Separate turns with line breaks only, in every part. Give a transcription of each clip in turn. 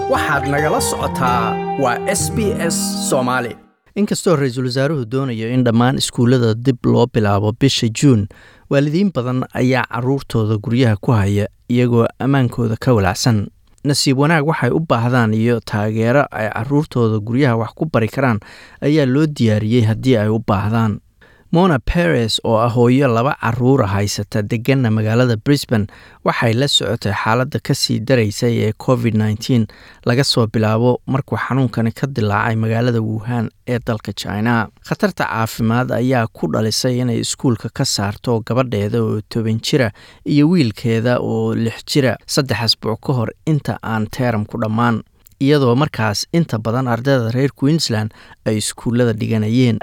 waxaad nagala socotaa waa s b s soomaali inkastoo ra-iisul wasaaruhu doonayo in dhammaan iskuullada dib loo bilaabo bisha juun waalidiin badan ayaa caruurtooda guryaha ku haya iyagoo ammaankooda ka walacsan nasiib wanaag waxay u baahdaan iyo taageero ay caruurtooda guryaha wax ku bari karaan ayaa loo diyaariyey haddii ay u baahdaan mona peres oo ah hooyo laba caruura haysata deganna magaalada brisbane waxay la socotay xaaladda kasii daraysay ee covid nteen laga soo bilaabo markuu xanuunkani ka dilaacay magaalada wuhan ee dalka china khatarta caafimaad ayaa ku dhalisay inay iskuulka ka saarto gabadheeda oo toban jira iyo wiilkeeda oo lix jira saddex asbuuc ka hor inta aan teeramku dhammaan iyadoo markaas inta badan ardayda reer queensland ay iskuullada dhiganayeen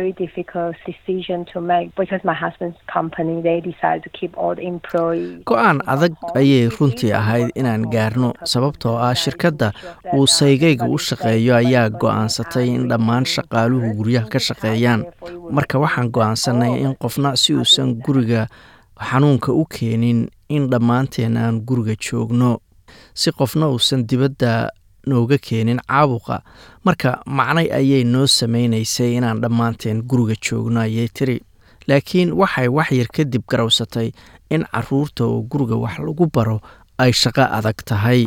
go-aan adag ayay runtii ahayd inaan gaarno sababtoo ah shirkadda uu saygayga u shaqeeyo ayaa go-aansatay in dhammaan shaqaaluhu guryaha ka shaqeeyaan marka waxaan go-aansanay in qofna si uusan guriga xanuunka u keenin in dhammaanteen aan guriga joogno si qofna uusan dibadda nooga keenin caabuqa marka macnay ayay noo samaynaysay inaan dhammaanteen guriga joogno ayay tiri laakiin waxay waxyar kadib garowsatay in caruurta oo guriga wax lagu baro ay shaqo adag tahay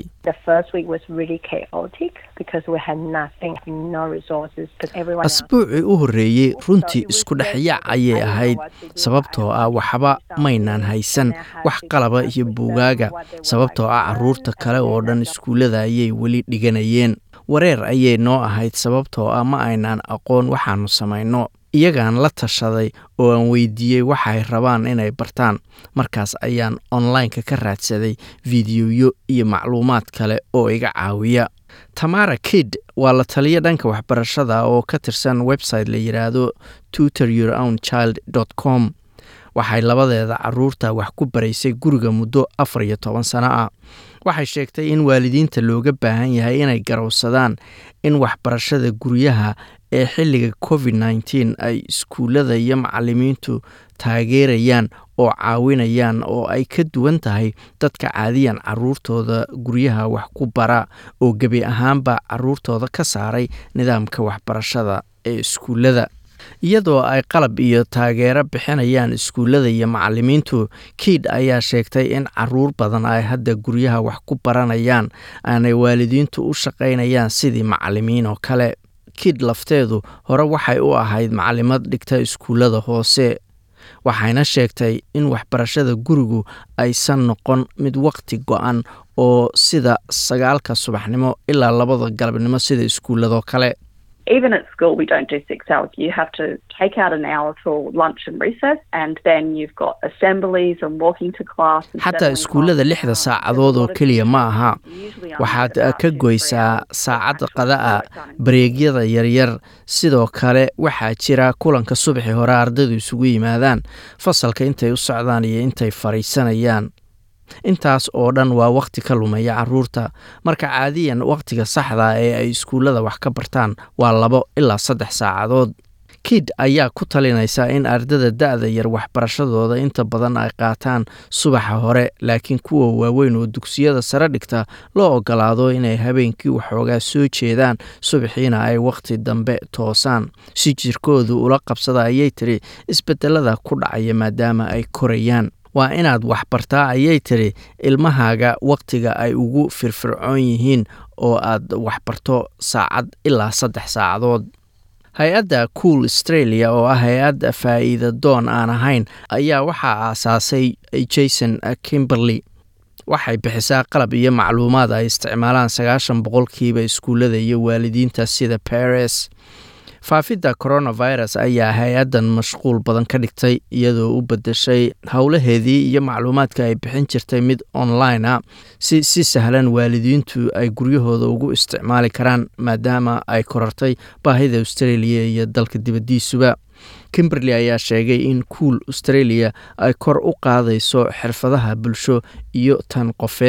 asbuucii u horreeyey runtii isku dhexyaac ayay ahayd sababtoo ah waxba maynaan haysan wax qalaba iyo buugaaga sababtoo ah caruurta kale oo dhan iskuullada ayay weli dhiganayeen wareer ayay noo ahayd sababtoo ah ma aynaan aqoon waxaannu samayno iyagaan la tashaday oo aan weydiiyey waxay rabaan inay bartaan markaas ayaan onlineka ka raadsaday fideoyo iyo macluumaad kale oo iga caawiya tamara kid waa la taliyo dhanka waxbarashada oo ka tirsan website la yidhaahdo tutor your own child com waxay labadeeda caruurta wax ku baraysay guriga muddo afar iyo toban sano ah waxay sheegtay in waalidiinta looga baahan yahay inay garowsadaan in waxbarashada guryaha ee xilliga covid nteen ay iskuullada iyo macalimiintu taageerayaan oo caawinayaan oo ay ka duwan tahay dadka caadiyan caruurtooda guryaha wax ku bara oo gebi ahaanba caruurtooda ka saaray nidaamka waxbarashada ee iskuullada iyadoo ay qalab iyo taageero bixinayaan iskuullada iyo macalimiintu kiid ayaa sheegtay in caruur badan ay hadda guryaha wax ku baranayaan aanay waalidiintu u shaqaynayaan sidii macalimiin oo kale kiid lafteedu hore waxay u ahayd macalimad dhigta iskuullada hoose waxayna sheegtay in waxbarashada gurigu aysan noqon mid waqti go-an oo sida sagaalka subaxnimo ilaa labada galabnimo sida iskuulladoo kale
even at school we don't do six hours you have to take out an hour for lunch and recess and then you've got assemblies and walking to class
xataa iskuullada lixda saacadood oo keliya ma aha waxaad ka goysaa saacad qada'a bareegyada yaryar sidoo kale waxaa jira kulanka subaxi hore ardaydu isugu yimaadaan fasalka intay u socdaan iyo intay fadhiisanayaan intaas oo dhan waa wakhti ka lumaya caruurta marka caadiyan wakhtiga saxda ee ay iskuullada wax ka bartaan waa labo ilaa saddex saacadood kid ayaa ku talinaysa in ardada da-da yar waxbarashadooda inta badan ay qaataan subaxa hore laakiin kuwa waaweyn oo dugsiyada sare dhigta loo ogolaado inay habeenkii waxoogaa soo jeedaan subaxiina ay wakhti dambe toosaan si jirkoodu ula qabsada ayay tiri isbedelada ku dhacaya maadaama ay korayaan waa inaad waxbartaa ayay tiri ilmahaaga wakhtiga ay ugu firfircoon yihiin oo aad waxbarto saacad ilaa saddex saacadood hay-adda cool australia oo ah hay-adda faa'iida doon aan ahayn ayaa waxaa aasaasay jason kimberley waxay bixisaa qalab iyo macluumaad ay isticmaalaan sagaashan boqolkiiba iskuullada iyo waalidiinta sida paris faafidda coronavirus ayaa hay-addan mashquul badan ka dhigtay iyadoo u bedeshay howlaheedii iyo macluumaadka ay bixin jirtay mid online a si si sahlan waalidiintu ay guryahooda ugu isticmaali karaan maadaama ay korartay baahida australia iyo dalka dibaddiisuba kimberley ayaa sheegay in cool australia ay kor u qaadayso xirfadaha bulsho iyo tan qofeed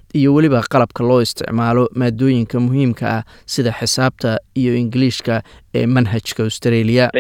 iyo weliba qalabka loo isticmaalo maadooyinka muhiimka ah sida xisaabta iyo ingiliishka ee manhajka australia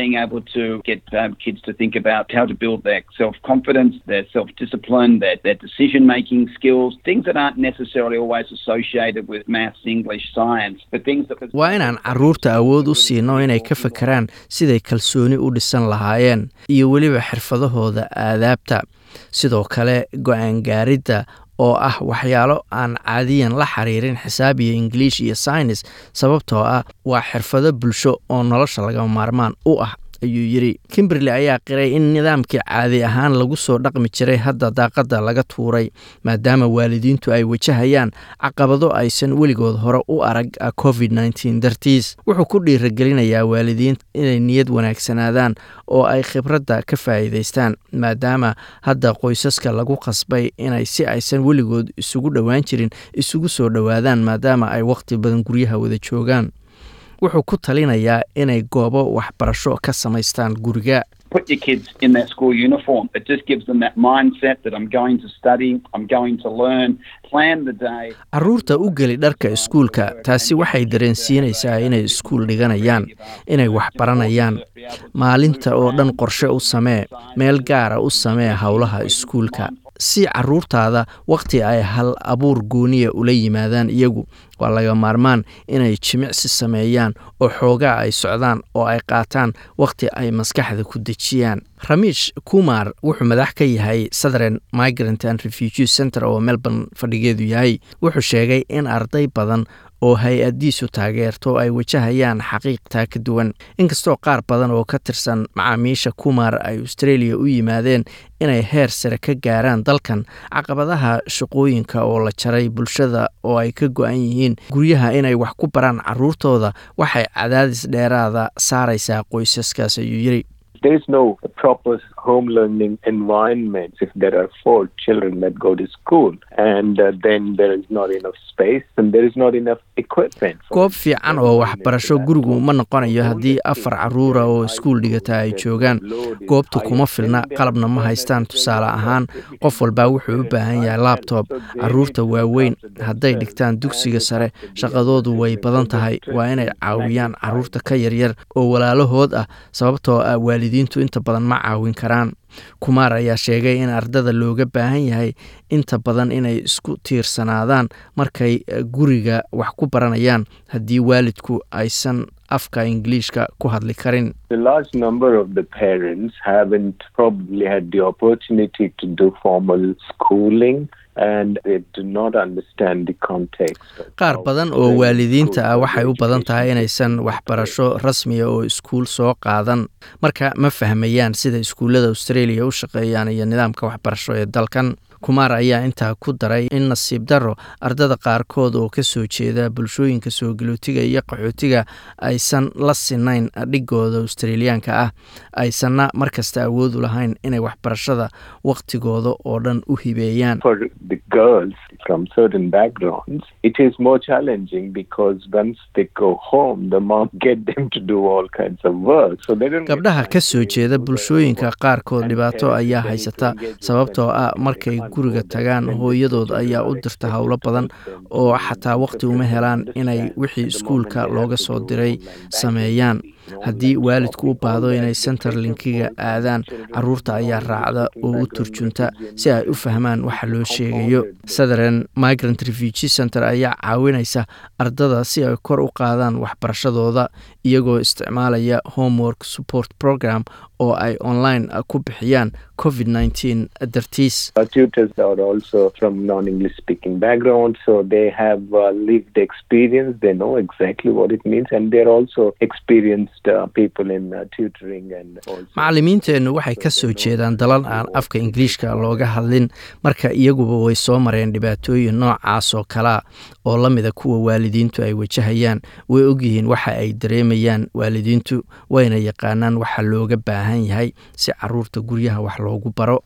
waa inaan caruurta awood u siino inay ka fakeraan siday kalsooni u dhisan lahaayeen iyo weliba xirfadahooda aadaabta sidoo kale go-aan gaaridda oo ah waxyaalo aan caadiyan la xiriirin xisaab iyo ingiliish iyo saynis sababtoo ah waa xirfado bulsho oo nolosha lagama maarmaan u ah ayuu yidhi kimberley ayaa qiray in nidaamkii caadi ahaan lagu soo dhaqmi jiray hadda daaqadda laga tuuray maadaama waalidiintu ay wajahayaan caqabado aysan weligood hore u arag covid nneteen dartiis wuxuu ku dhiiragelinayaa waalidiinta inay niyad wanaagsanaadaan oo ay khibradda ka faa'iidaystaan maadaama hadda qoysaska lagu qasbay inay si aysan weligood isugu dhowaan jirin isugu soo dhowaadaan maadaama ay wakhti badan guryaha wada joogaan wuxuu ku talinayaa inay goobo waxbarasho ka samaystaan guriga
put your kids in that school uniform. It just gives them that mindset that I'm going to study, I'm going to learn, plan the day.
caruurta u geli dharka iskuulka taasi waxay dareensiinaysaa inay iskuul dhiganayaan inay wax baranayaan maalinta oo dhan qorshe u samee meel gaara u samee howlaha iskuulka si caruurtaada wakhti ay hal abuur gooniya ula yimaadaan iyagu waa laga maarmaan inay jimicsi sameeyaan oo xoogaa ay socdaan oo ay qaataan wakhti ay maskaxda ku dejiyaan ramiish kumar wuxuu madax ka yahay southern migrant and refugee center oo melbourne fadhigeedu yahay wuxuu sheegay in arday badan oo hay-addiisu taageerto ay wajahayaan xaqiiqtaa ka duwan inkastoo qaar badan oo ka tirsan macaamiisha kumar ay australia u yimaadeen inay heer sare ka gaaraan dalkan caqabadaha shaqooyinka oo la jaray bulshada oo ay ka go-an yihiin guryaha inay wax ku baraan caruurtooda waxay cadaadis dheeraada saaraysaa qoysaskaas ayuu yiri
There is no proper home learning environment if there are four children that go to school and uh, then there is not enough space and there is not enough equipment.
goob fiican oo waxbarasho gurigu ma noqonayo haddii afar caruura oo iskuul dhigata ay joogaan goobta kuma filna qalabna ma haystaan tusaale ahaan qof walbaa wuxuu u baahan yahay labtob caruurta waaweyn hadday dhigtaan dugsiga sare shaqadoodu way badan tahay waa inay caawiyaan caruurta ka yaryar oo walaalahood ah sababtoo ah waalidiintu inta badan ma caawin karaan kumaar ayaa sheegay in ardada looga baahan yahay inta badan inay isku tiirsanaadaan markay guriga wax ku baranayaan haddii waalidku aysan afka ingiliishka ku hadli karin
A large number of the parents haven't probably had the opportunity to do formal schooling and they do not understand the context. of
qaar
how
badan oo
very
waalidiinta ah
school
waxay u badan tahay
education
inaysan waxbarasho rasmiya oo iskuul soo qaadan marka ma fahmayaan sida iskuullada australia u shaqeeyaan iyo nidaamka waxbarasho ee dalkan kumaar ayaa intaa ku daray in nasiib darro ardada qaarkood oo ka soo jeeda bulshooyinka soo galootiga iyo qaxootiga aysan la sinayn dhigooda australiyaanka ah aysanna markasta awood u lahayn inay waxbarashada wakhtigooda oo dhan u hibeeyaan
For the girls from certain backgrounds, it is more challenging because once they go home, the mom get them to do all kinds of work. So they don't get
gabdhaha
time
ka
to
soo
do
jeeda
their
bulshooyinka
homework.
qaarkood
And
dhibaato
parents
ayaa
then
haysata
engage with
sababtoo
them
ah
and
markay
they can't
guriga
go there.
tagaan
When the
hooyadood
children
ayaa
are
u dirta
expected
howlo
to
badan
help them
oo
to
xataa waqti uma
interpret and
helaan inay
understand.
wixii
At the moment
iskuulka
they have
looga
to
soo
do
diray
online banking,
sameeyaan
online
haddii waalidku u
shopping,
baahdo
all
inay
that.
center
Because of
linkiga
all that,
aadaan
children
caruurta
from
ayaa raacda
non-English-speaking
oo u
background,
turjunta
refugees
si ay u
and
fahmaan waxa loo
compounded
sheegayo
the-
southern migrant refugee center ayaa caawinaysa ardada si ay kor u qaadaan waxbarashadooda iyagoo isticmaalaya homework support program oo ay online ku bixiyaan covid nneteen dartiis
Our tutors are also from non-English speaking background, so they have uh, lived experience. They know exactly what it means, and they're also experienced uh, people in uh, tutoring and also.
macallimiinteennu waxay ka soo jeedaan dalal aan afka ingiliishka looga hadlin marka iyaguba way soo mareen dhibaatooyin noocaas oo kalea oo la mida kuwa waalidiintu ay wajahayaan way ogyihiin waxa ay dareemayaan waalidiintu wayna yaqaanaan waxa looga baahan yahay si caruurta guryaha wax loogu baro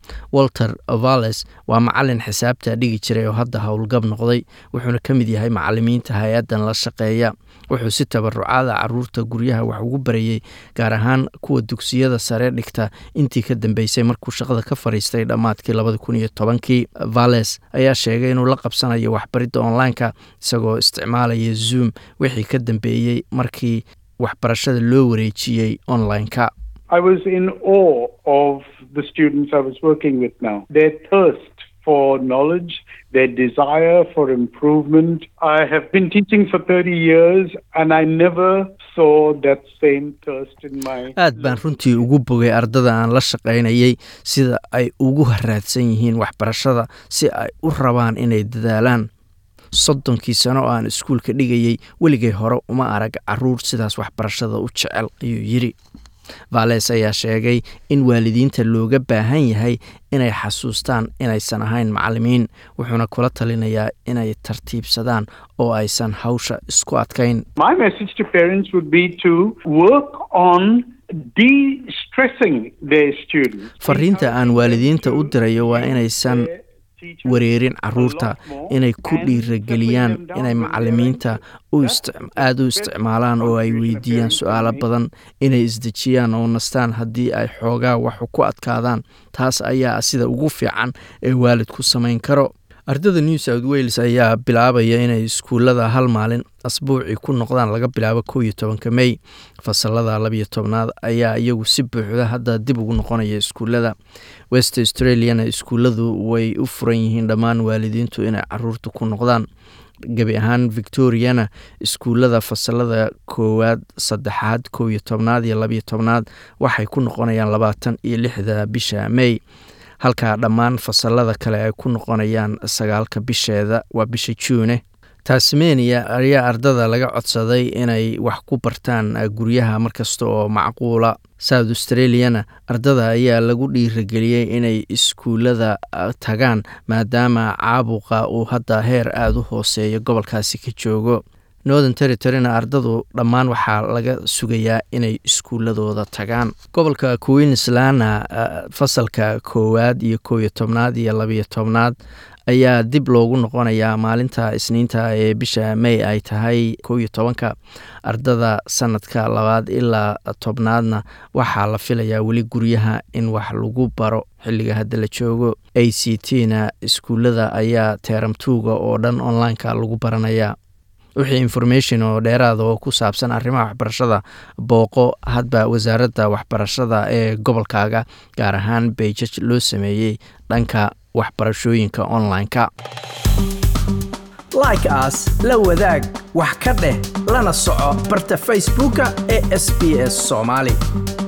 walter valles waa macalin xisaabta dhigi jiray oo hadda howlgab noqday wuxuuna ka mid yahay macalimiinta hay-addan la shaqeeya wuxuu si tabarucaada caruurta guryaha wax ugu barayey gaar ahaan kuwa dugsiyada sare dhigta intii ka dambeysay markuu shaqada ka fadhiistay dhammaadkii labadi kun iyo tobankii valles ayaa sheegay inuu la qabsanayo waxbaridda online-ka isagoo isticmaalaya zoom wixii ka dambeeyey markii waxbarashada loo wareejiyey online-ka
I was in awe of the students I was working with now. Their thirst for knowledge, their desire for improvement. I have been teaching for 30 years and I never saw that same thirst in my
aad baan runtii ugu bogay ardada aan la shaqaynayay sida ay ugu haraadsan yihiin waxbarashada si ay u rabaan inay dadaalaan soddonkii sano oo aan iskuulka dhigayay weligay hore uma arag caruur sidaas waxbarashada u jecel ayuu yidhi valles ayaa sheegay in waalidiinta looga baahan yahay inay xasuustaan inaysan ahayn macalimiin wuxuuna kula talinayaa inay tartiibsadaan oo aysan hawsha isku adkayn
My message to parents would be to work on de-stressing their students.
fariinta aan waalidiinta u dirayo waa inaysan wareerin caruurta inay ku dhiirageliyaan inay macalimiinta aada u isticmaalaan oo ay weydiiyaan su-aalo badan inay isdejiyaan oo nastaan haddii ay xoogaa waxu ku adkaadaan taas ayaa sida ugu fiican ee waalidku samayn karo ardada new south wales ayaa bilaabaya inay iskuullada hal maalin asbuucii ku noqdaan laga bilaabo kow iyo tobanka mey fasalada labiyo tobnaad ayaa iyagu si buuxda hadda dib ugu noqonaya iskuullada west australiana iskuulladu way u furan yihiin dhammaan waalidiintu inay caruurta ku noqdaan gebi ahaan victoriana iskuullada fasalada koowaad saddexaad kow iyo tobnaad iyo labiyo tobnaad waxay ku noqonayaan labaatan iyo lixda bisha mey halka dhammaan fasalada kale ay ku noqonayaan sagaalka bisheeda waa bisha juune tasmania ayaa ardada laga codsaday inay wax ku bartaan guryaha markasta oo macquula south australiana ardada ayaa lagu dhiirageliyey inay iskuullada tagaan maadaama caabuqa uu hadda heer aada u hooseeyo gobolkaasi ka joogo northern territoryna ardadu dhammaan waxaa laga sugayaa inay iskuuladooda tagaan gobolka queenslana fasalka koowaad iyo kow iyo tobnaad iyo labiyo tobnaad ayaa dib loogu noqonayaa maalinta isniinta ee bisha may ay tahay kow iyo tobanka ardada sanadka labaad ilaa tobnaadna waxaa la filayaa weli guryaha in wax lagu baro xilliga hadda la joogo a c t na iskuullada ayaa teeramtuuga oo dhan online-ka lagu baranayaa wixii information oo dheeraada oo ku saabsan arrimaha waxbarashada booqo hadba wasaaradda waxbarashada ee gobolkaaga gaar ahaan beijaj loo sameeyey dhanka waxbarashooyinka online-ka
like aas la wadaag wax ka dheh lana soco barta facebooka ee sb s soomaali